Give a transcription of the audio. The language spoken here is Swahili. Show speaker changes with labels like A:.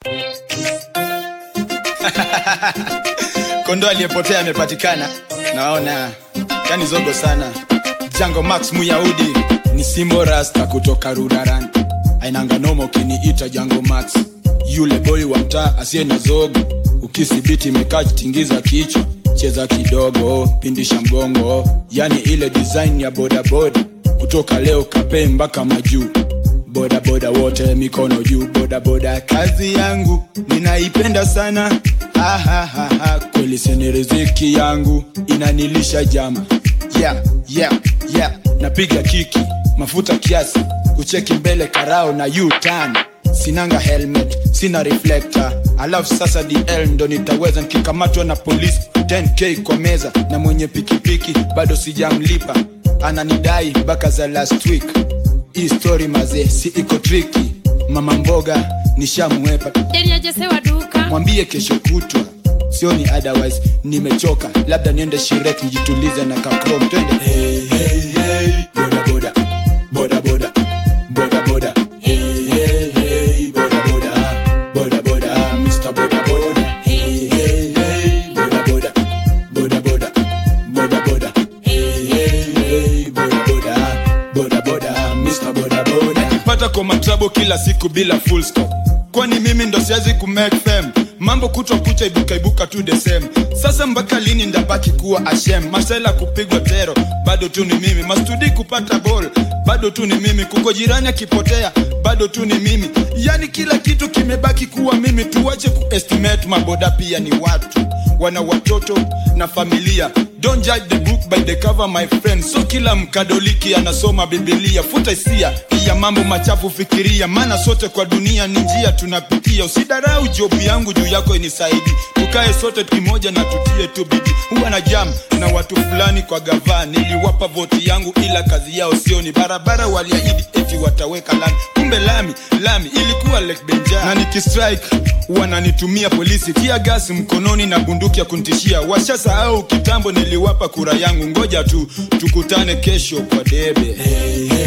A: kondo aliyepotea amepatikana naona yani zogo sana jango max muyahudi ni simbo rasta kutoka ruraran ainanga noma ukiniita jango max yule boy wa mtaa asiye na zogo ukisibiti imekaa tingiza kichwa cheza kidogo pindisha mgongo yani ile design ya bodaboda kutoka leo kapee mpaka majuu bodaboda wote mikono juu bodaboda kazi yangu ninaipenda sana ha, ha, ha, ha. kweli sini riziki yangu inanilisha jama yeah, yeah, yeah. napiga kiki mafuta kiasi kucheki mbele karao na u-turn sinanga helmet sina reflector alafu sasa dl ndo nitaweza nikikamatwa na polisi 10k kwa meza na mwenye pikipiki bado sijamlipa ananidai mpaka za last week hii story mazee si iko triki mama mboga nishamwepa
B: Deniajesewa duka
A: mwambie kesho kutwa sioni otherwise nimechoka labda niende shirek nijitulize na kakrom twende hey, hey, hey. boda boda boda boda boda boda hey, hey, hey. boda boda boda boda Mr. boda boda hey, hey, hey. boda boda boda boda boda boda hey, hey, hey. boda boda boda boda Mr. boda boda pata kwa matrabo kila siku bila full stop kwani mimi ndo siwezi kumake fame mambo kutwa kucha ibuka ibuka tu the same sasa mpaka lini ndabaki kuwa ashem masela kupigwa tero bado tu ni mimi mastudi kupata ball bado tu ni mimi kuko jirani akipotea bado tu ni mimi yani kila kitu kimebaki kuwa mimi tuache kuestimate maboda pia ni watu wana watoto na familia don't judge the book by the cover my friend so kila mkadoliki anasoma bibilia futa hisia ya mambo machafu fikiria maana sote kwa dunia ni njia tunapitia usidarau jobu yangu juu yako inisaidi tukae sote kimoja na tutie tu bidi huwa na jam na watu fulani kwa gavaa niliwapa voti yangu ila kazi yao sioni barabara waliahidi eti wataweka lami kumbe lami lami ilikuwa lake benja na nikistrike wananitumia polisi tia gasi mkononi na bunduki ya kuntishia washasahau kitambo niliwapa kura yangu ngoja tu tukutane kesho kwa debe hey, hey.